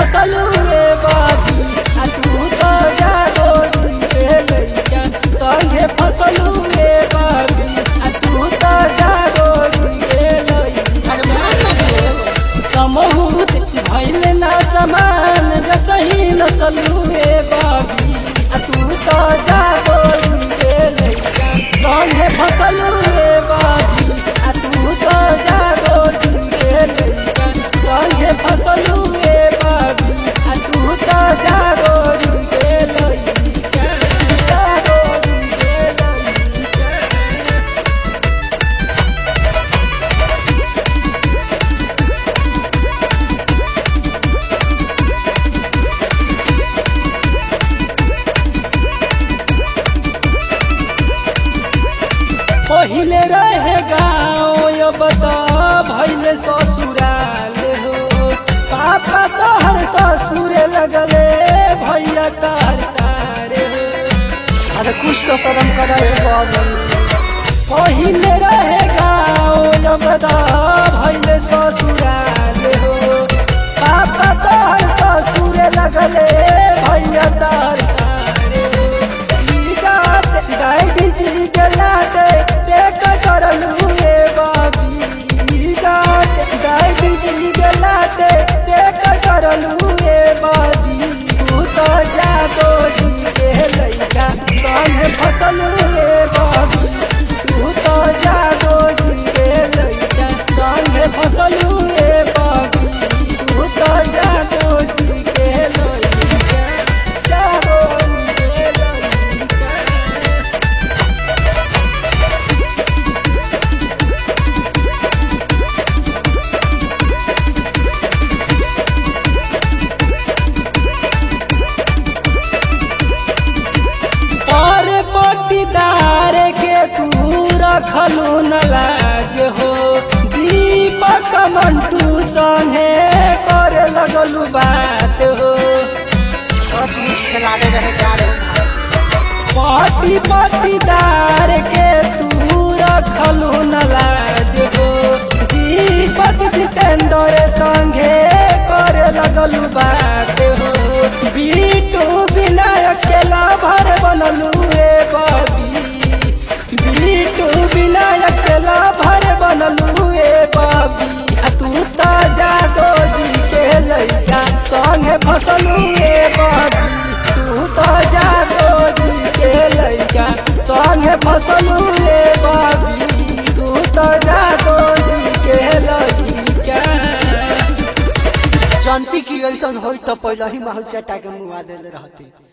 फसलू रे बाबी आ तू तो जागो जी के लइका संगे फसलू रे बाबी आ तू तो जागो जी के लइका समहूत भइल ना समान जसही नसलू रे बाबी आ तू तो जागो जी के लइका संगे फसलू रे बाबी आ तू तो जागो जी के लइका संगे फसलू रे बाबी आ तू तो जागो जी के लइका जागो जी के लइका पहिले रहे गाँव यो बता भैले ससुराल हो पापा तोहर ससुरे लगले भैया तोहर सारे हो अरे कुछ तो शर्म करे बाबू पहिले रहे गाँव यो बता भैले ससुराल हो पापा तोहर ससुरे लगले भैया तोहर सारे हो ई जात डाइडी जी गलाते से कतरलू रे बाबी ई जात डाइडी जी गलाते से कतरलू रे बाबी तू तो जादो जी के लइका संगे फसलू रे बाबी तू तो जादो जी के लइका संगे फसलू रे बाबी तू तो जादो जी के लइका जादो जी के लइका और पटीदार के तू रखलू न लाज हो दीपक मंटू संगे करे लगलू बात हो सचमुच खेलावे रहे गाड़े पटी पटीदार के तू रखलू न लाज हो दीपक जितेंद्र संगे करे लगलू बात हो बीटू विनायक के लाभर बनलू रे बाबी बीटू विनायक के लाभर बनलू रे बाबी आ तू तो जादो जी के लइका संगे फसलू रे बाबी तू तो जादो जी के लइका संगे फसलू रे बाबी तू तो जादो जी के लइका जनती की ऐसा होई तो पहले ही महल चटा के मुआ देले रहती